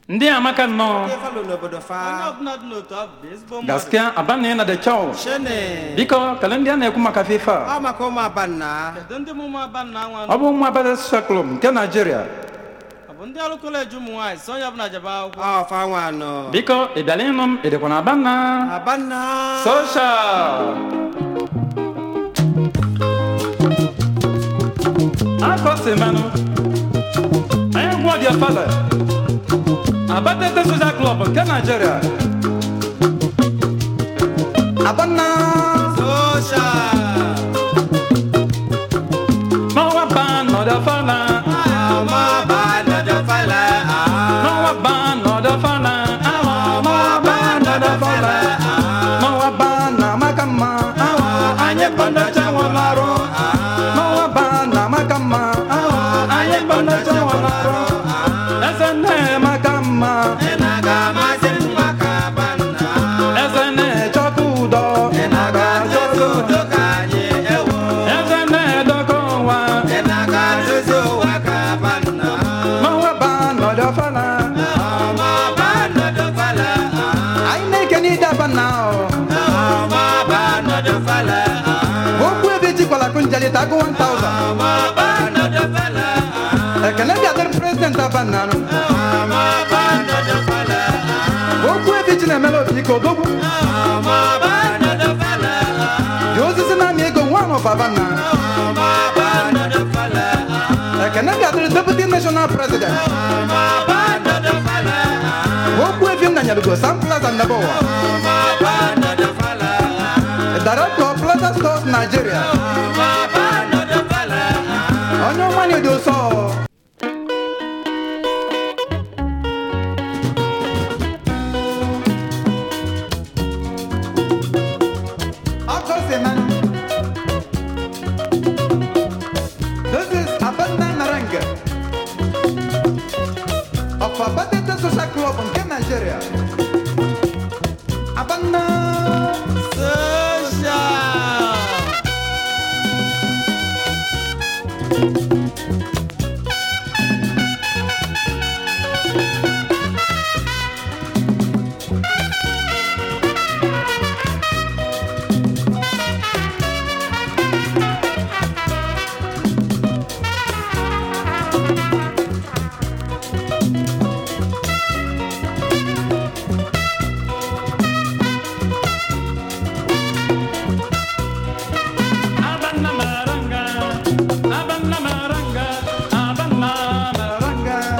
ndị amaka nnọọ Ifalo n'obodo onye fa ọbụla dị n'otu ahụ bụ ezigbo mmadụ gaskiya abanna na da kyau shene biko kala ndị a na-ekwu maka fifa ọ maka ụmụ abanna kedu ndị mụmụ aba nna nwa ọ bụ ụmụ abada social club nke naijiria ọ bụ ndị ọrụ kọleji ụmụ nwaanyị si onye ọbụla jebe akwụkwọ ọ fa nwa anọ biko ị bịala ịnụ m ị dịkwa na abanna abanna social akọsimanụ anyị gwa dia fada abatete social club nke naijiria abanna social n'ọnwa ba nọdụ fada ọmọ abanna dọfala n'ọnwa ba nọdụ fada n'ọnwa ba nọdụ fada n'ọnwa ba na amaka mma anyị kpọndacha nwụrụ arụ n'ọnwa ba na amaka mma anyị kpọndacha nwụrụ arụ eze nne maka mma ị na-aga amasị m maka abanna eze na-echọta udo ị na-aga dozi udo ka anyị ewo eze na-edokọ ụwa ị na-aga dozi ụwa ka abanna n'ọnwa ba nọdụ fada ọmọ abanna dọfala anyị na-eke n'idaba na ọmọ abanna dọfala okwu ebe jikwala kunjalita agụ 1000 ọmọ abanna dọfala ekene bịadịrị prezidenti abananụ ọmọ abanna dọfala okwu ebe ji na-emela obi ike odogwu ọmọ abanna dọfala dị osisi na-amị ego nwa of abanna ọmọ abanna dọfala ekene bịadịrị deputy national president ọmọ abanna dọfala okwu efi m nanyalugo sam plaza nnebe ụwa ọmọ abanna dọfala director of plaza stores nigeria ọmọ abanna dọfala onye ọma na-edo ụsọ Ọkụ si na This is Abanda Naranga of Abatete Social Club nke Nigeria.